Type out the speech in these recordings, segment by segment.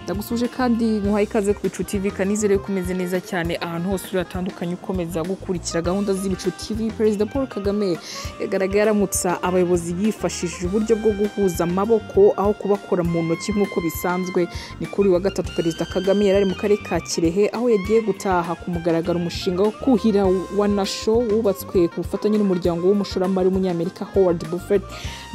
ndagusuje kandi nkuhaye ikaze ku bicu TV kanizere ko umeze neza cyane ahantu hose uri hatandukanye ukomeza gukurikira gahunda z'ibicu TV perezida paul kagame yagaragaye aramutsa abayobozi yifashishije uburyo bwo guhuza amaboko aho kubakora mu ntoki nk'uko bisanzwe ni kuri uyu wa gatatu perezida kagame yari ari mu karere ka kirehe aho yagiye gutaha ku mugaragaro umushinga wo kuhira wa nasho wubatswe ku bufatanye n'umuryango w'umushoramari w'umunyamerika howard buffett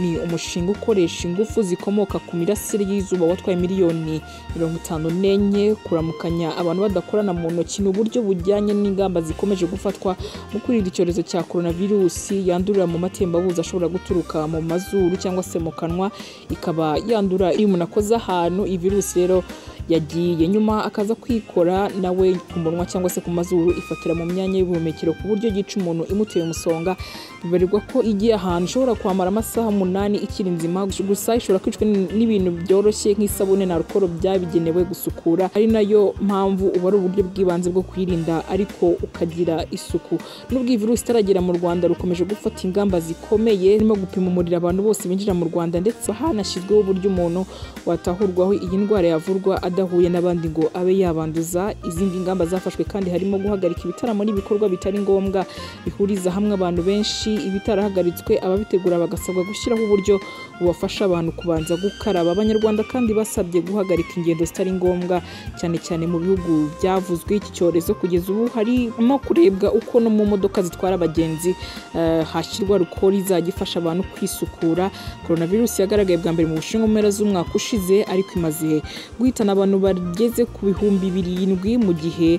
ni umushinga ukoresha ingufu zikomoka ku mirasire y'izuba watwaye miliyoni mirongo itanu n'enye kuramukanya abantu badakorana mu ntoki ni uburyo bujyanye n'ingamba zikomeje gufatwa mu kwirinda icyorezo cya coronavirusi yandurira mu matembabuzi ashobora guturuka mu mazuru cyangwa se mu kanwa ikaba yandura iyo umuntu akoze ahantu iyi virusi rero yagiye nyuma akaza kwikora nawe ku munwa cyangwa se ku mazuru ifatira mu myanya y'ubuhumekero ku buryo yica umuntu imuteye umusonga bibarirwa ko igiye ahantu ishobora kwamara amasaha umunani ikiri nzima gusa ishobora kwicwa n'ibintu byoroshye nk'isabune na alukoro byabigenewe gusukura ari nayo mpamvu uba ari uburyo bw'ibanze bwo kwirinda ariko ukagira isuku nubwo iyi virusi itaragera mu rwanda rukomeje gufata ingamba zikomeye zirimo gupima umuriro abantu bose binjira mu rwanda ndetse hanashyizweho uburyo umuntu watahurwaho iyi ndwara yavurwa adahuye n'abandi ngo abe yabanduza izindi ngamba zafashwe kandi harimo guhagarika ibitaramo n'ibikorwa bitari ngombwa bihuriza hamwe abantu benshi ibitarahagaratswe ababitegura bagasabwa gushyiraho uburyo bubafasha abantu kubanza gukaraba abanyarwanda kandi basabye guhagarika ingendo zitari ngombwa cyane cyane mu bihugu byavuzwe iki cyorezo kugeza ubu harimo kurebwa uko no mu modoka zitwara abagenzi eh, hashyirwa rukori izajya ifasha abantu kwisukura coronavirus yagaragaye bwa mbere mu bushinwa mu mpera z'umwaka ushize ariko imaze guhitana abantu bageze ku bihumbi birindwi mu gihe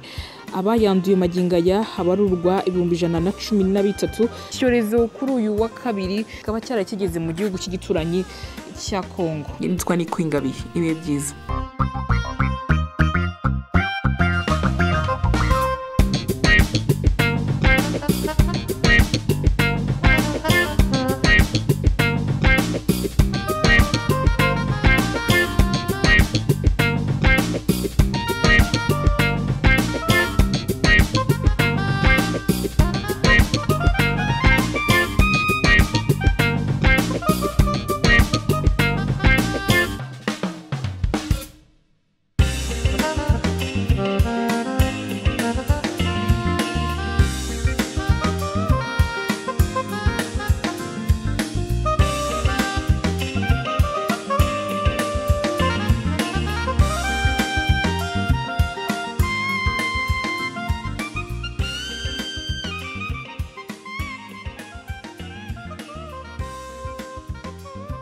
abayanduye magingo aya habarurwa ibihumbi ijana na cumi na bitatu icyorezo kuri uyu wa kabiri kikaba cyarakigeze mu gihugu cy'igituranyi cya kongo nitwa ni kwingabihe ibihe byiza